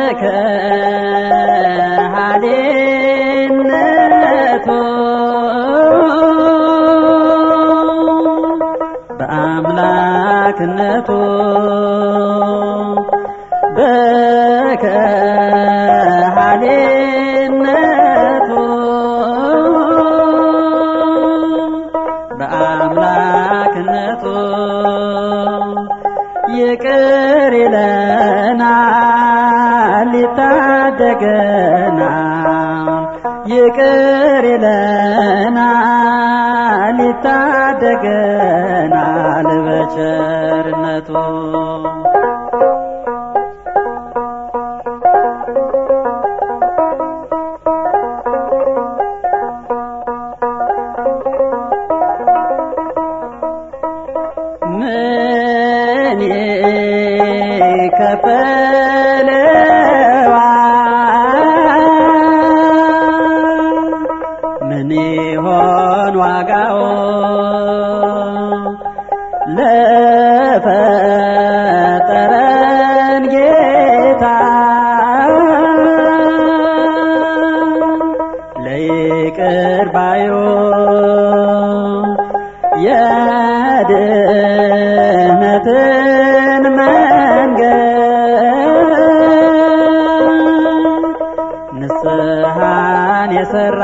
በከሃሊነቱ በአምላክነቱ በከሃሊነቱ በአምላክነቱ ይቅር ይለናል ይታደገናል ይቅር ይለናል ይታደገናል በቸርነቱ ምን ይከፈለዋል? ምን ይሆን ዋጋው ለፈጠረን ጌታ ለይቅር ባዩ የድህነትን መንገድ ንስሐን የሰራ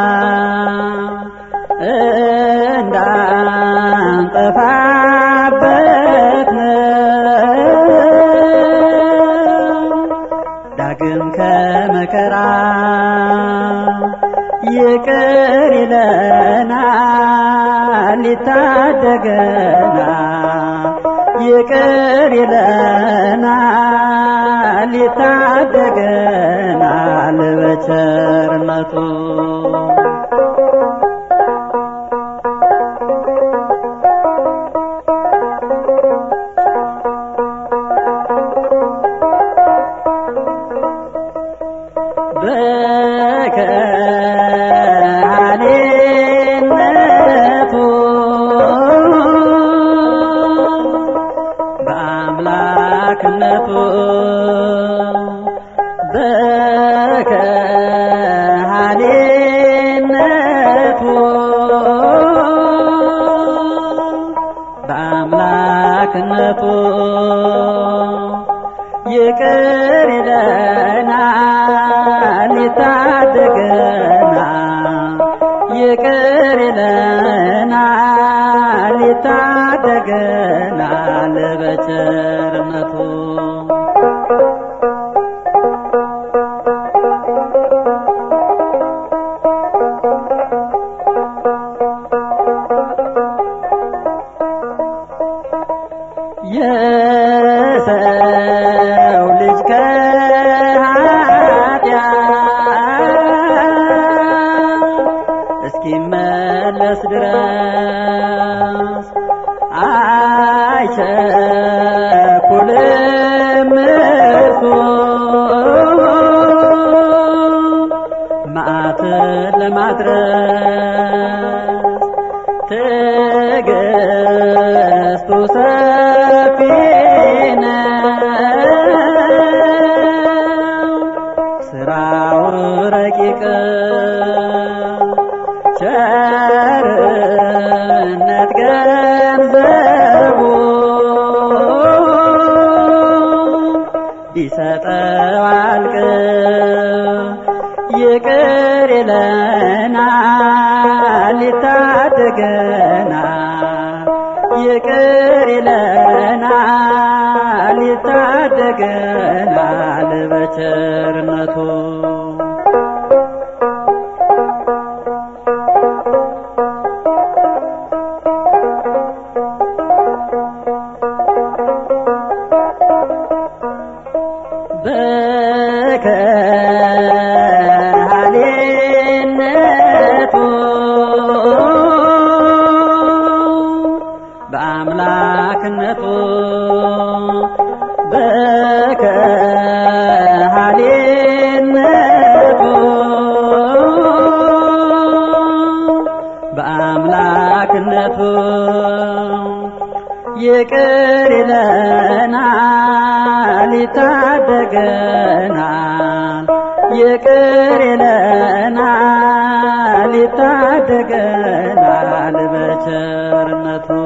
እንዳንጠፋበት ነው ዳግም ከመከራ ይቅር ይለናል ይታደገናል ይቅር ይለናል ይታደገናል በቸርነቱ በከሃሊነቱ በአምላክነቱ በከሃሊነቱ በአምላክነቱ ይቅር ይለናል ይታደገናል ይቅር ይለናል ይታደገናል በቸርነቱ የሰው ልጅ ከኃጢአት እስኪመለስ ድረስ አይቸኩልም እርሱ መዓትን ለማድረስ ትዕግስቱ ሰፊ ነው፣ ስራው ረቂቅ ቸርነት ገንዘቡ ቢሰጠው አልቅም ይቅር ይለናል ይታደገናል ይቅር ይለናል ይታደገናል በቸርነቱ በከሃሊነቱ በአምላክነቱ በከሃሊነቱ በአምላክነቱ ይቅር ይለናል ይታደገናል ይቅር ይለናል ይታደገናል በቸርነቱ